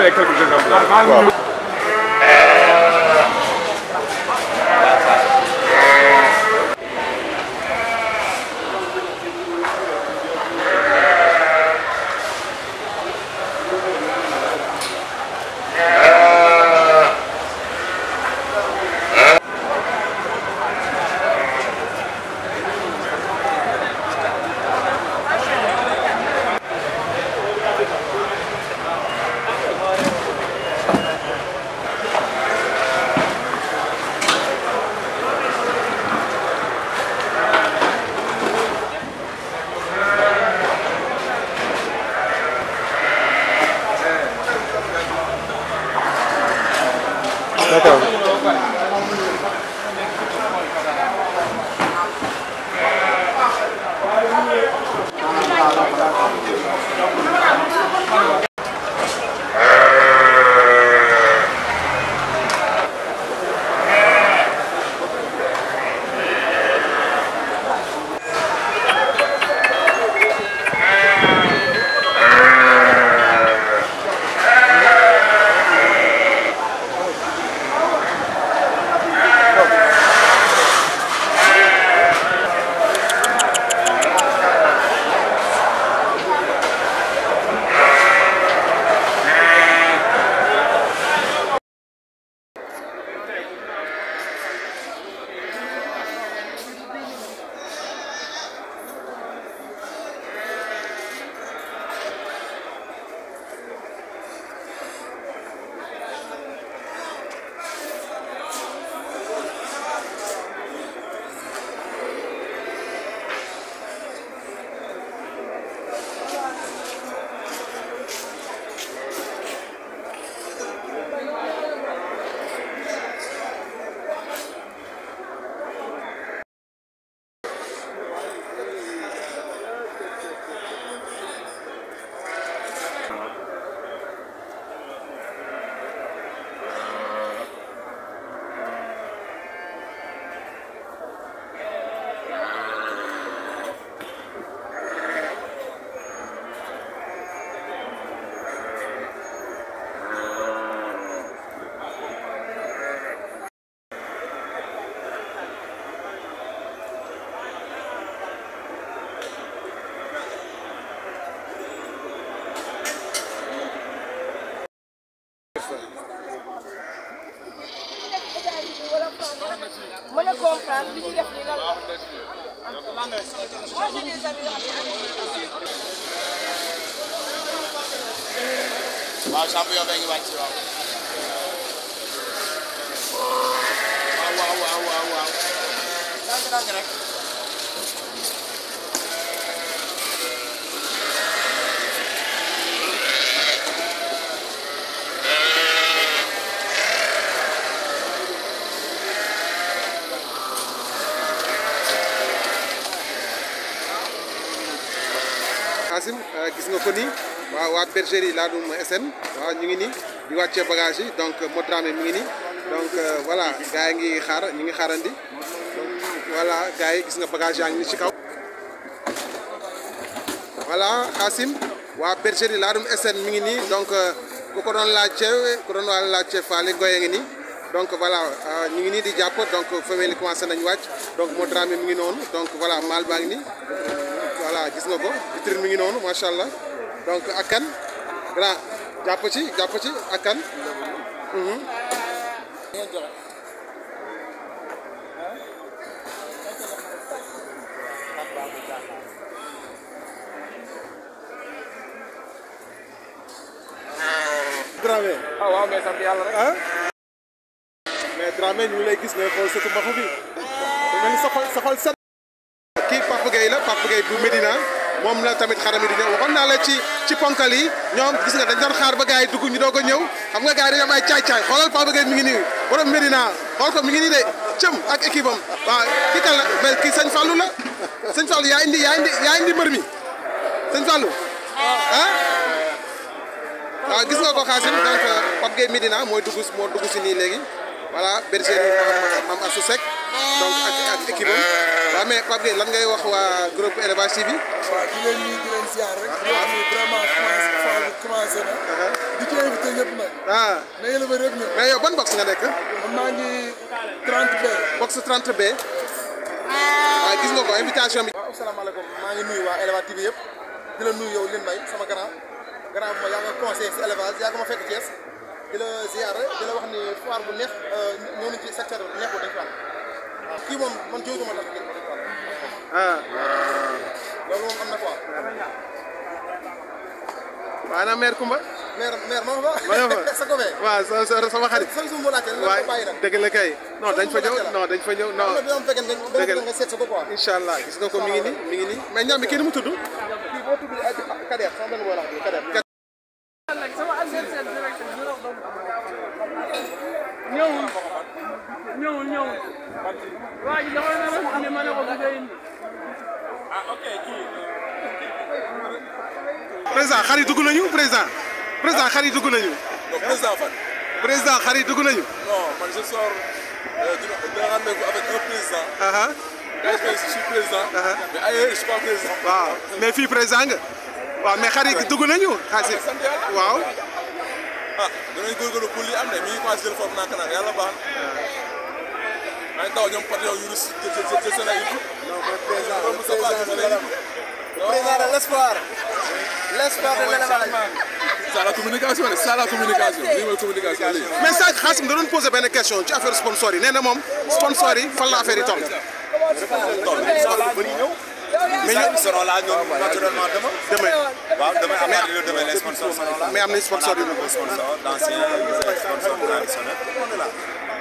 donner quelques exemples. D'accord. mën a comprendre li ñuy def nii lan la. Moi, j'ai des amis waaw champion bee ngi wàcc waaw. waaw waaw waaw waaw waaw. ndànk ndànk rek. Asim gis nga ko nii waaw waa bergerie Ladoum SN waaw ñu ngi nii di wàccee bagage yi donc Modramé mi ngi nii donc voilà gars yi ngi xaar ñu ngi xaarandi donc voilà gars yi gis nga bagage yaa ngi nii ci kaw. voilà Asim waa bergerie Ladoum SN mi ngi nii donc ku ko doon laajte ku doon waa laajte Fally Ngoye ngi nii donc voilà ñu ngi nii di jàpp donc femelle yi commencé nañu wàcc donc Modramé mi ngi noonu donc voilà mâle baa ngi nii. voilà gis nga ko vitrine mi ngi noonu macha allah donc ak kan grand jàpp ci jàpp ci ak kan. Dramé ah waaw mais sant yàlla rek. ah mais Dramé ñu ngi lay gis ngay xool sëtu mbaxu bi da mel ni sa xol sa xol set. kii Papa Gueye la Papa Gueye bu Medina moom la tamit xaram yi di ñëw waxoon naa la ci ci ponkal yi ñoom gis nga dañ doon xaar ba gars yi dugg ñu doog a ñëw xam nga gars yi dañoo am ay caay-caay xoolal Papa Gueye mi ngi nii borom Medina xool ko mi ngi nii de cëm ak équipe am waaw kii kan la mais kii sëñ Fallou la sëñ Fallou yaa indi yaa indi yaa indi mbër mi sëñ Fallou ah waaw gis nga ko Xaasim donc Pape Gueye Medina mooy dugg moo dugg si nii léegi voilà bergerie Mame Assou Seck donc ak ak équipe am waaw mais Pape Gueye lan ngay wax waa groupe élevage TV. waaw di leen nuyu di leen ziar rek. di wax ni vraiment commencé phase bi commencé na. di ci invité ñëpp nag. ah na éleveur yëpp ñëw. mais yow ban box nga nekk. man maa ngi 30 b. box 30B. waaw gis nga ko invitation bi. waaw asalaamaaleykum maa ngi nuyu waa élevage TV yëpp di la nuyu yow Lin Mbaye sama grand grand bu ma yaa nga conseillé si élevage yaa ko ma fekk Thiès di la ziar di la wax ni foire bu neex ñëw nañ ci secteur bu neex bu dañ fa am waaw kii moom man jóogu ma tax ngeen ko dañ fa am ah loolu moom am na quoi maanaam mère Kumba. maire maire maa nga ma nga fa sa copain waaw sa sa sama xarit. sax su ma laajte la waay ko bàyyi nag dëgg la kay non dañ fa ñëw non dañ fa ñëw non am na bi am fekkee nga Dëgg la. nga seet sa ko quoi incha allah gis nga ko mi ngi nii mi ngi nii mais ñam bi kii ni mu tudd. kii boo tudd ay Kader sama benn booy la wax Kader sama adversaire direct ñëwul ñëwul ñëwul waa ji dama ne ma ne ma ne ko bu dee indi président xar yi dugg nañu président président xar yi dugg nañu. Donc, président fan. président xar yi dugg nañu. Non, man, je sors euh, d'une- d'un rendez-vous avec un président. aha Quand je fais, je suis président. Uh-huh. Mais ailleurs, je suis pas président. waaw mais fii président nga. waaw mais xar yi dugg nañu. xaar si sant yàlla. waaw. ah danañ góorgóorlu pour li am de mi ngi commencé jël forme nànk-nànk yàlla baax na. maa ngi taw ñoom Patron yu rus jë jë jë seen ay yëpp. non mooy président le président président de l'espoir l'espoir de l'élevage C'est ça la communication de c'est ça la communication lii mooy communication lii. mais sànq Xaasim da doon posé benn question ci affaire sponsor yi nee na moom sponsor yi fan la affaire yi toll. mais ñu seront là ñoom naturellement demain. demee waaw demain à partir de demain les sponsors seront là. mais am na sponsor yu Des sponsors d'anciens des sponsors traditionnels. On est là.